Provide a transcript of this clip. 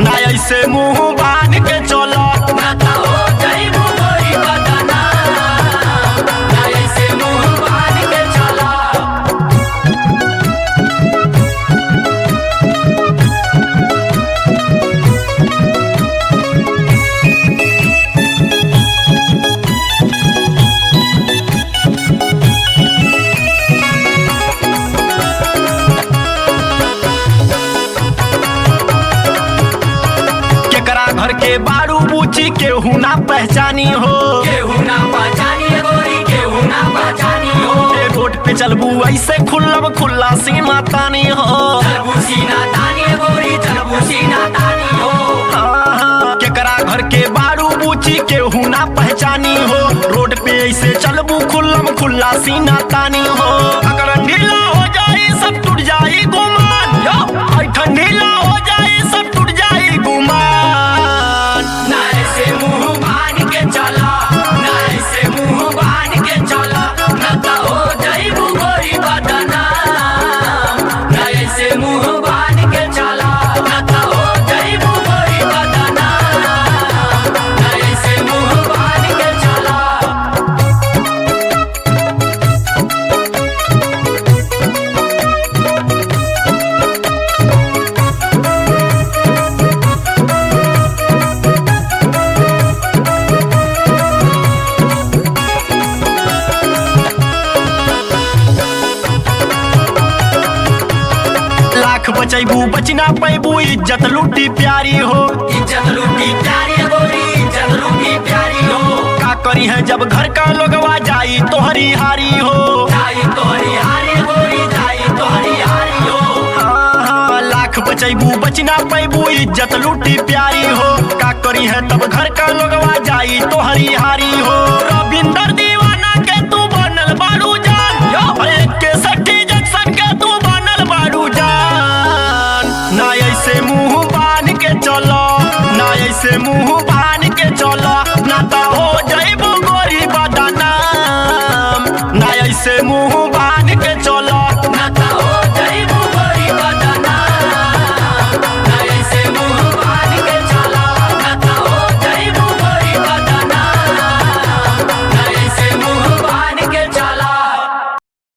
ना ऐसे मुंह बांध के चलो नाता हो जइबू गोरी बदना ना ऐसे मुंह बांध के चला केकरा घर के बारू बूची केहू ना पहचानी हो केहू ना पहचानी गोरी केहू ना पहचानी हो ए रोड पे चलबू ऐसे खुल्लब खुल्ला सीमा तानी हो चलबू सीना तानी गोरी चलबू सीना तानी हो आहा, केकरा घर के बारू बूची केहू ना पहचानी हो रोड पे ऐसे चलबू खुल्लम खुल्ला सीना तानी हो अगर ढीला हो जाई सब टूट जाई गुमान यो ऐठन ढीला हो जाई सब टूट जाई गुमान ना ऐसे मुंह बांध के चला ना ऐसे मुंह बांध के चला नाता हो जइबू गोरी बदना ना ऐसे मुंह बांध के चला नाता हो जइबू गोरी बदना ना ऐसे मुंह बांध के चला लाख बचैबू बचना पैबू इज्जत लुटी प्यारी हो इज्जत लूटी प्यारी गोरी इज्जत लूटी प्यारी हो का करी है जब घर का लोगवा जाई तोहरी हारी हो जाई तोहरी हारी गोरी जाई तोहरी हारी हो हाँ, हाँ, लाख बचैबू बचना पैबू इज्जत लुटी प्यारी हो का करी है तब घर का लोगवा जाई तोहरी हारी हो रविंदर दीवाना के तू बनल बारू जान यो एक के सठी जंक्शन के तू बनल बारू जान ना ऐसे मुंह बांध के चलो ना ऐसे मुंह